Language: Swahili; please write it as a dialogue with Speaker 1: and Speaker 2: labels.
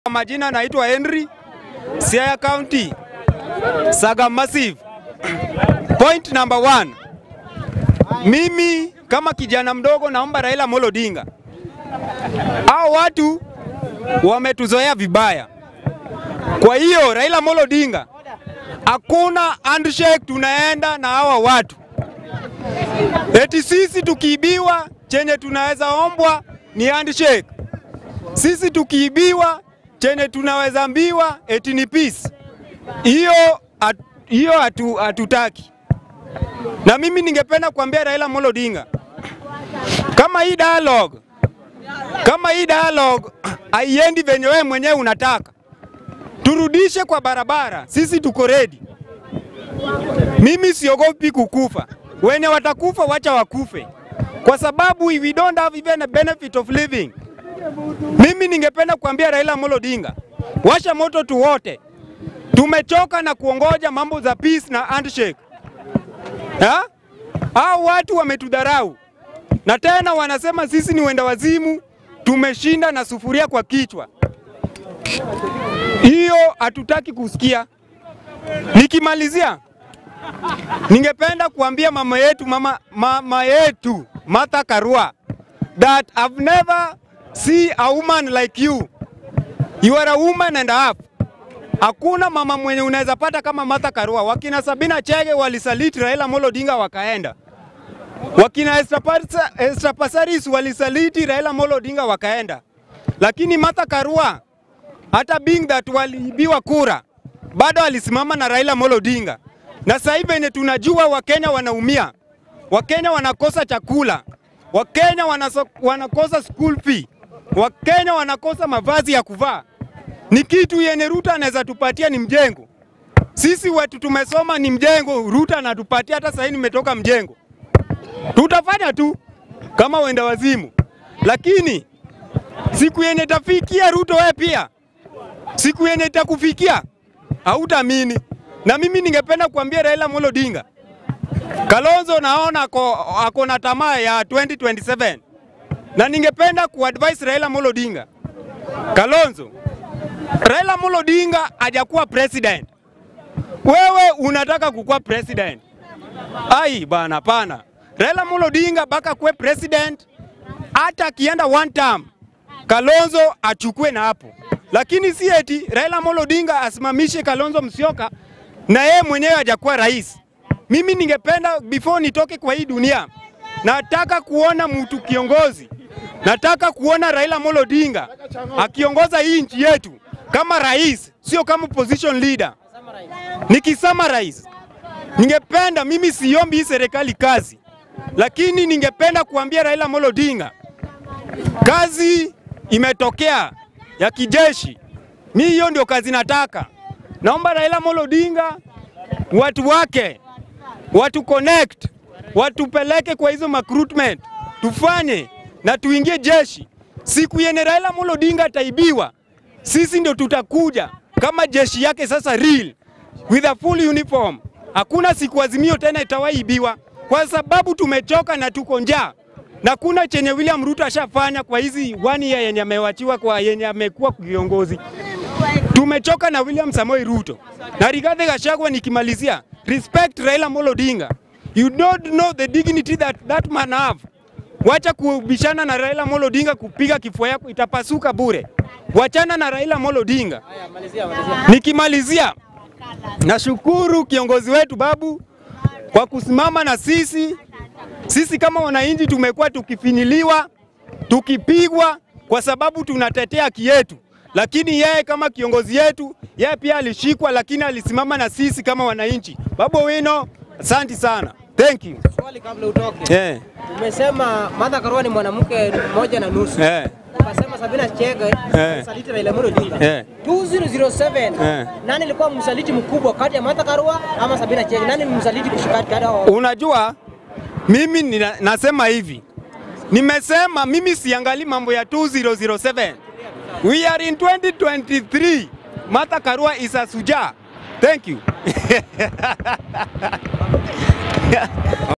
Speaker 1: Kwa majina naitwa Henry, Siaya County, Saga Massive. Point number one, mimi kama kijana mdogo naomba Raila Amolo Odinga, hao watu wametuzoea vibaya. Kwa hiyo Raila Amolo Odinga, hakuna handshake tunaenda na hawa watu, eti sisi tukiibiwa chenye tunaweza ombwa ni handshake. Sisi tukiibiwa chenye tunaweza ambiwa eti ni peace. Hiyo at, hiyo hatu, hatutaki. Na mimi ningependa kuambia Raila Amolo Odinga, kama hii dialogue kama hii dialogue haiendi venye wewe mwenyewe unataka, turudishe kwa barabara. Sisi tuko ready. Mimi siogopi kukufa, wenye watakufa wacha wakufe, kwa sababu we don't have even a benefit of living. Mimi ningependa kuambia Raila Amolo Odinga, washa moto tu wote. Tumechoka na kuongoja mambo za peace na handshake. Ha? Hao watu wametudharau na tena wanasema sisi ni wenda wazimu, tumeshinda na sufuria kwa kichwa. Hiyo hatutaki kusikia. Nikimalizia, ningependa kuambia mama yetu mama, mama yetu Martha Karua that I've never see a woman like you. You are a woman and a half. Hakuna mama mwenye unaweza pata kama Martha Karua. Wakina Sabina Chege walisaliti Raila Amolo Odinga wakaenda. Wakina Esther Passaris walisaliti Raila Amolo Odinga wakaenda. Lakini Martha Karua hata being that waliibiwa kura bado alisimama na Raila Amolo Odinga. Na sasa hivi yenye tunajua Wakenya wanaumia, Wakenya wanakosa chakula, Wakenya wanaso, wanakosa school fee, Wakenya wanakosa mavazi ya kuvaa. Ni kitu yenye Ruto anaweza tupatia ni mjengo. Sisi wetu tumesoma ni mjengo, Ruto anatupatia. Hata sasa nimetoka mjengo, tutafanya tu kama wenda wazimu, lakini siku yenye tafikia Ruto, wewe pia siku yenye itakufikia hautaamini. Na mimi ningependa kuambia Raila Amolo Odinga, Kalonzo naona ako, ako na tamaa ya 2027 na ningependa kuadvise Raila Amolo Odinga, Kalonzo, Raila Amolo Odinga hajakuwa president, wewe unataka kukuwa president. Ai bana, pana. Raila Amolo Odinga baka kuwe president, hata akienda one term Kalonzo achukue na hapo, lakini si eti Raila Amolo Odinga asimamishe Kalonzo Musyoka na yeye mwenyewe hajakuwa rais. Mimi ningependa before nitoke kwa hii dunia, nataka kuona mtu kiongozi, nataka kuona Raila Amolo Odinga akiongoza hii nchi yetu kama rais, sio kama position leader. Nikisummarize, ningependa mimi siombi hii serikali kazi, lakini ningependa kuambia Raila Amolo Odinga kazi imetokea ya kijeshi, mi hiyo ndio kazi nataka. Naomba Raila Amolo Odinga watu wake watu connect, watupeleke kwa hizo recruitment, tufanye na tuingie jeshi. Siku yenye Raila Amolo Odinga ataibiwa, sisi ndio tutakuja kama jeshi yake sasa real with a full uniform. Hakuna siku Azimio tena itawaibiwa kwa sababu tumechoka na tuko njaa na kuna chenye William Ruto ashafanya kwa hizi one year yenye amewachiwa kwa yenye amekuwa kiongozi. Tumechoka na William Samoei Ruto na Rigathi Gachagua. Nikimalizia, respect Raila Amolo Odinga, you don't know the dignity that that man have. Wacha kubishana na Raila Amolo Odinga, kupiga kifua yako itapasuka bure. Wachana na Raila Amolo Odinga. Nikimalizia, nashukuru kiongozi wetu Babu kwa kusimama na sisi sisi kama wananchi tumekuwa tukifinyiliwa, tukipigwa kwa sababu tunatetea haki yetu, lakini yeye kama kiongozi yetu, yeye pia alishikwa, lakini alisimama na sisi kama wananchi. Babu Owino, asante sana, thank you.
Speaker 2: Swali kabla utoke.
Speaker 1: Eh,
Speaker 2: Umesema Martha Karua ni mwanamke mmoja na nusu.
Speaker 1: eh,
Speaker 2: Ukasema Sabina Chege
Speaker 1: Eh.
Speaker 2: msaliti Raila Amolo Odinga.
Speaker 1: Eh.
Speaker 2: 2007
Speaker 1: Eh.
Speaker 2: nani alikuwa msaliti mkubwa kati ya Martha Karua ama Sabina Chege? Nani ni msaliti kushikati kati yao?
Speaker 1: unajua mimi nina, nasema hivi, nimesema mimi siangali mambo ya 2007 we are in 2023. Martha Karua is a suja. Thank you.